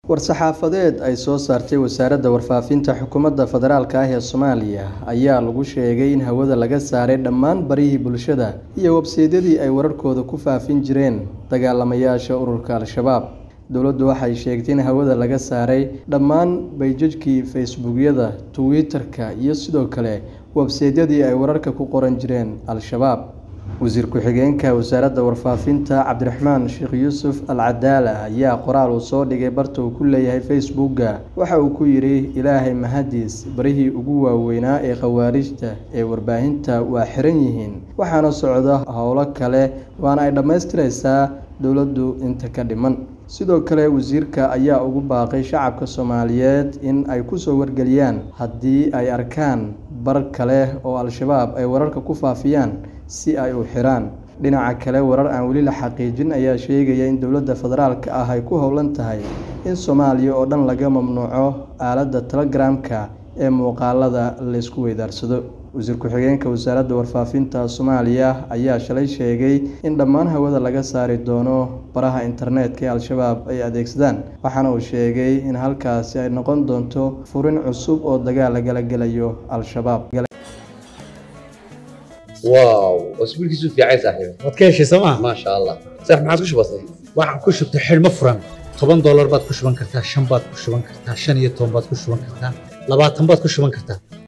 war-saxaafadeed ay soo saartay wasaaradda warfaafinta xukuumadda federaalk ah ee soomaaliya ayaa lagu sheegay in hawada laga saaray dhammaan barihii bulshada iyo websaydyadii ay wararkooda ku faafin jireen dagaalamayaasha ururka al-shabaab dowladdu waxay sheegtay in hawada laga saaray dhammaan bayjajkii facebookyada twitter-ka iyo sidoo kale websaydyadii ay wararka ku qoran jireen al-shabaab wasiir ku-xigeenka wasaaradda warfaafinta cabdiraxmaan sheekh yuusuf al cadaala ayaa qoraal uu soo dhigay barta uu ku leeyahay facebooka waxa uu ku yidhi ilaahay mahadiis barihii ugu waaweynaa ee khawaarijta ee warbaahinta waa xiran yihiin waxaana socda howlo kale waana ay dhammaystiraysaa dowladdu inta ka dhiman sidoo kale wasiirka ayaa ugu baaqay shacabka soomaaliyeed in ay kusoo wargeliyaan haddii ay arkaan bar kale oo al-shabaab ay wararka ku faafiyaan si ay u xiraan dhinaca kale warar aan weli la xaqiijin ayaa sheegaya in dowladda federaalka ah ay ku howlan tahay in soomaaliya oo dhan laga mamnuuco aaladda telegramka ee muuqaalada laysku weydaarsado wasiir ku-xigeenka wasaaradda warfaafinta soomaaliya ayaa shalay sheegay in dhammaan hawada laga saari doono baraha internetka ee al-shabaab ay adeegsadaan waxaana uu sheegay in halkaasi ay noqon doonto furin cusub oo dagaal lagala gelayo al-shabaab واو اسبوع كيسو في عايز صاحبي waad ka heshay sooma ما شاء الله صح ما عادش بسيط waxaan ku shubtay xidhmo furan toban doolar baad ku shuban kartaa shan baad ku shuban kartaa shan iyo toban baad ku shuban kartaa labaatan baad ku shuban kartaa